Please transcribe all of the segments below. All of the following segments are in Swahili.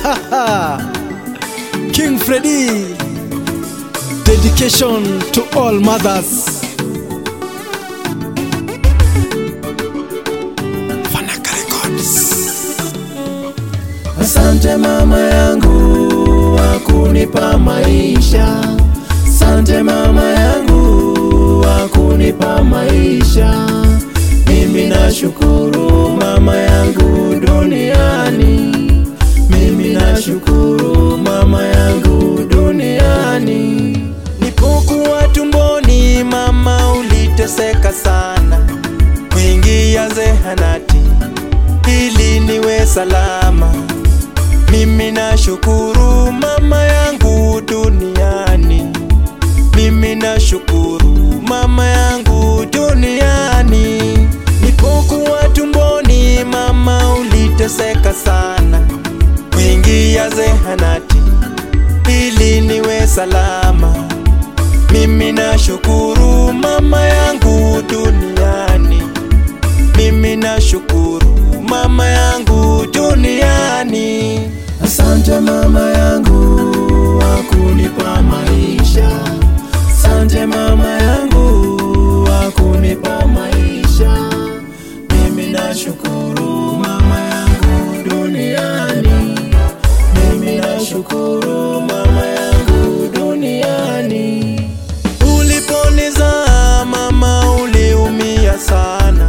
King Freddy. Dedication to all mothers. Fanaka Records. Asante mama yangu wa kunipa maisha, asante mama yangu wa kunipa maisha. Mimi nashukuru mama yangu duniani, mimi nashukuru mama yangu duniani. Nipokuwa tumboni mama uliteseka sana, kuingia zehanati ili niwe salama. Mimi nashukuru mama yangu duniani, mimi nashukuru mama yangu duniani. Nipokuwa tumboni mama uliteseka sana, kuingia zehanati ili niwe salama. Mimi nashukuru mama yangu duniani, mimi nashukuru mama yangu duniani. Asante mama yangu wa kunipa maisha, asante mama yangu wa kunipa maisha. Mimi nashukuru mama yangu duniani, mimi nashukuru mama yangu duniani. Uliponizaa mama, uliumia sana,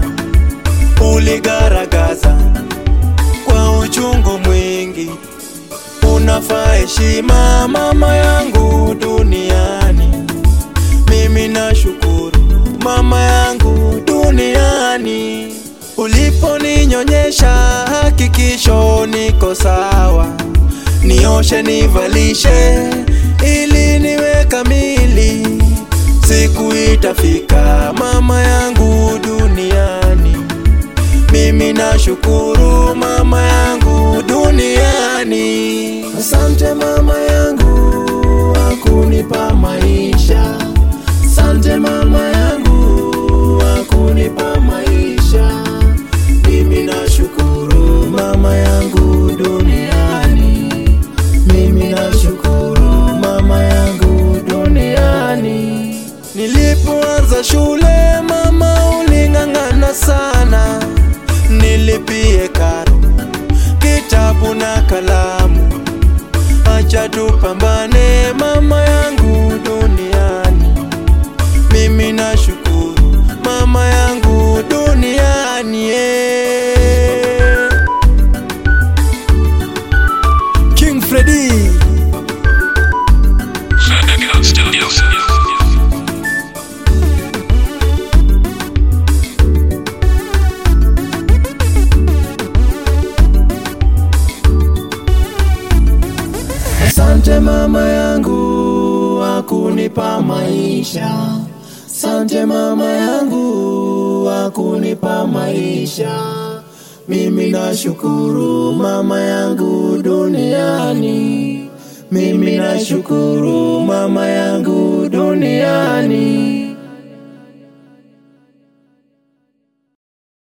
uligaragaza kwa uchungu mwingi. Unafaa heshima mama yangu duniani, mimi nashukuru mama yangu duniani. Uliponinyonyesha hakikisho niko sawa, nioshe nivalishe ili niwe kamili. Siku itafika mama yangu duniani, mimi nashukuru mama yangu duniani. Asante mama yangu wa kunipa maisha, asante mama yangu wa kunipa maisha. Mimi nashukuru mama yangu duniani, mimi nashukuru mama yangu duniani. Nilipoanza shule mama uling'ang'ana sana, nilipie karo, kitabu na kalamu. Acha tupambane mama yangu duniani, mimi nashukuru mama yangu duniani yeah. King Freddy. Echo Studios. Asante mama yangu wa kunipa maisha, asante mama yangu wa kunipa maisha. Mimi nashukuru mama yangu duniani, mimi nashukuru mama yangu duniani.